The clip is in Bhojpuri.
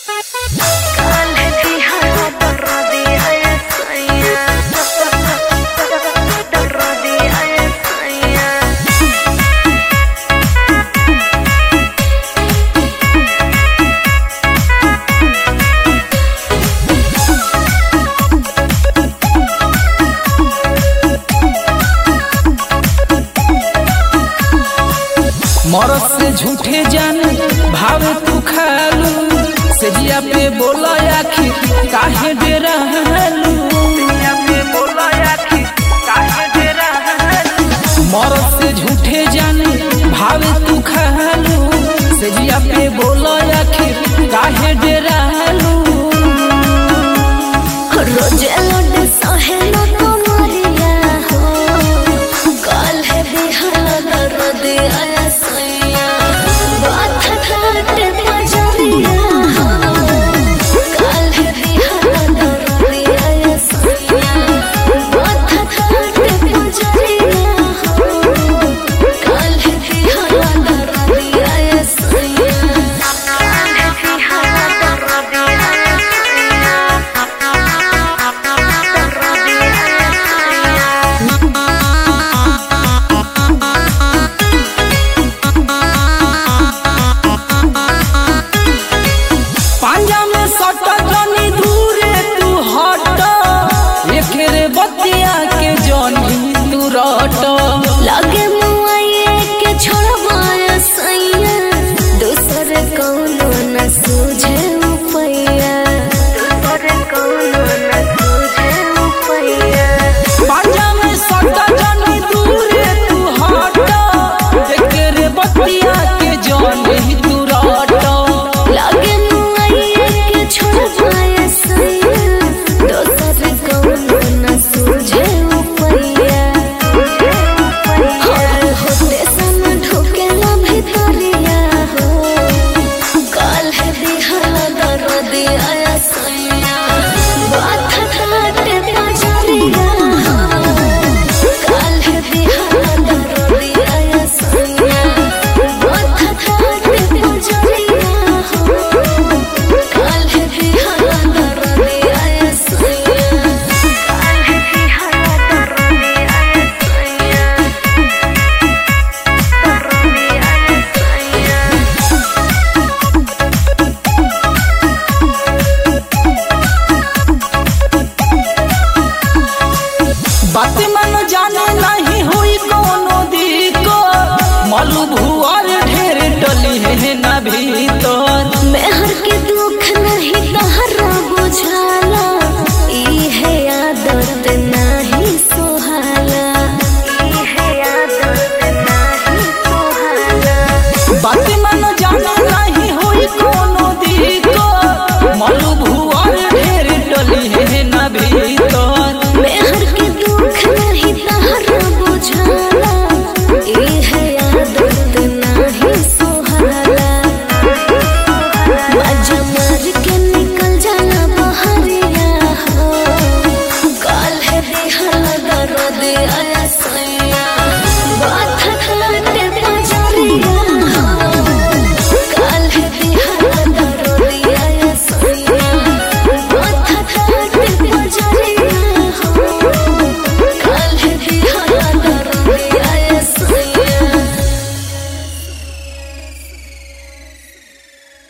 मरद से झूठे जान भावे तू खालू सेजिया पे बोला आखिर काहे डेरा हालू मरद से झूठे जान भावे तू खालू सेजिया पे बोला आखिर काहे डेरा हालू रोजे लौट सहेलो तुम्हारिया हो कल है बिहार दर्द आया सैया बात ठाट बजरिया हो कल है बिहार दर्द आया सैया बात ठाट बजरिया हो कल है बिहार दर्द आया सैया कल है बिहार दर्द आया सैया पांजा में सट जनी दूरे तू हट एकरे बतिया के जनी तू रट लगे मुआइए के छोड़वाया सैया दूसर कौनो न सूझे